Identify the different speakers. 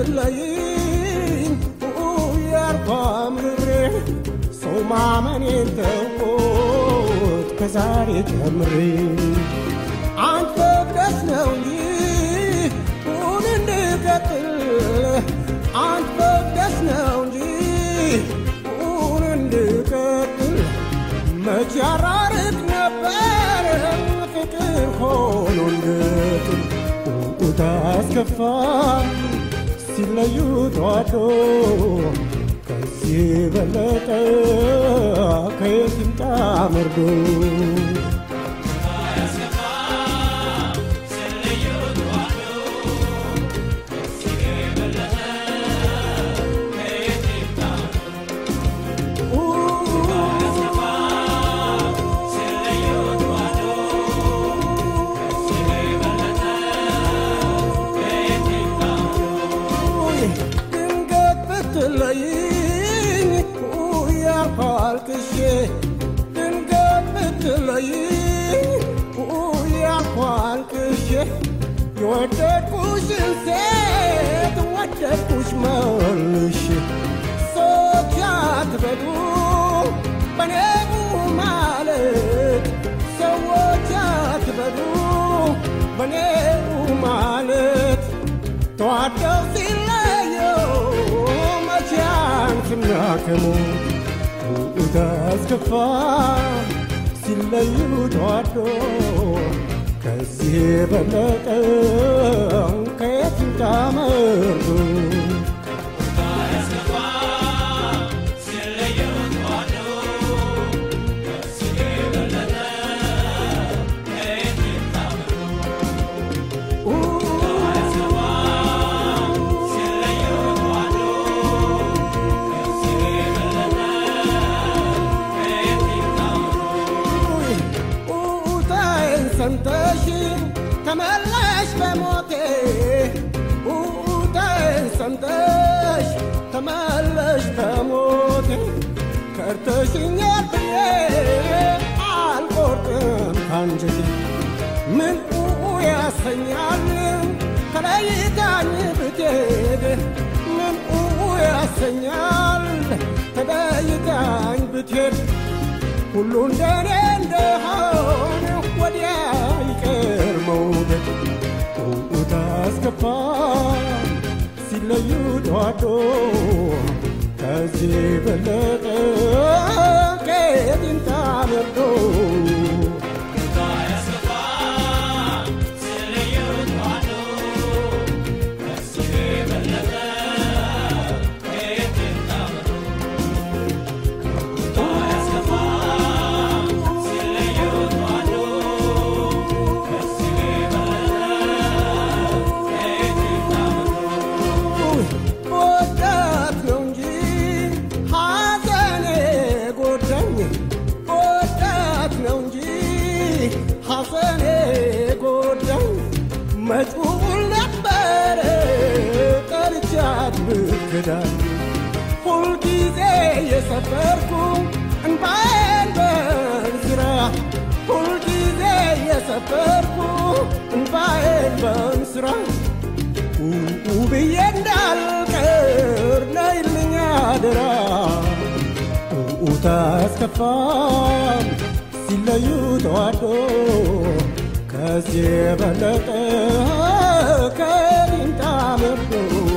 Speaker 1: ስትለይኝ ያልኳ ምሬ ሰው ማመኔን ተውት ከዛሬ ጀምሬ አንተ ፈቅደስ ነው እንጂ ሁን እንድቀጥል አንተ ፈቅደስ ነው እንጂ ሁን እንድቀጥል መች ያራርቅ ነበር ፍቅር ሆኖ እንድጥል ኡታ አስከፋ ሲለዩ ተዋዶ ከዚህ በለጠ ከየት ይምጣ መርዶ ድንገት ብትለይኝ ያልኳልክሼ ድንገት ብትለይኝ ያልኳልክሼ የወደድኩሽን ሴት ወደድኩሽ መልሼ ሰዎች አትበሉ በኔቡ ማለት ሰዎች አትበሉ በኔቡ ማለት ተዋደው ሲለዩ መቼያን ስናከሙ ውእታ አስከፋ ሲለዩ ተዋዶ ከዚህ የበለጠ ከየት ይምጣ መርዶ ኡታይን ሰምተሽ ተመለሽ በሞቴ ኡታይን ሰምተሽ ተመለሽ በሞቴ ከርተሽኛል ብዬ አልቆርጥም ካንጀቴ ምን ያሰኛል ተለይታኝ ብትሄድ ምን ያሰኛል ተለይታኝ ብትሄድ ሁሉ እንደኔ እንደሆነ ወዲያ ይቀር መውደድ ኡታ አስከፋ ሲለዩ ተዋዶ ከዚህ በለጠ ከየት ይምጣ መርዶ ወዳት ነው እንጂ ሐዘኔ ጎዳኝ ወዳት ነው እንጂ ሐዘኔ ጎዳኝ መጪውን ነበረ ጠርቻት ብክዳኝ ሁልጊዜ የሰፈርኩ እንባዬን በእንስራ ሁልጊዜ የሰፈርኩ እንባዬን በእንስራ ውብዬ እንዳልቀር ነይልኝ አደራ ኡታ አስከፋም ሲለዩ ተዋዶ ከዚህ የበለጠ ከሪንታ መርዶ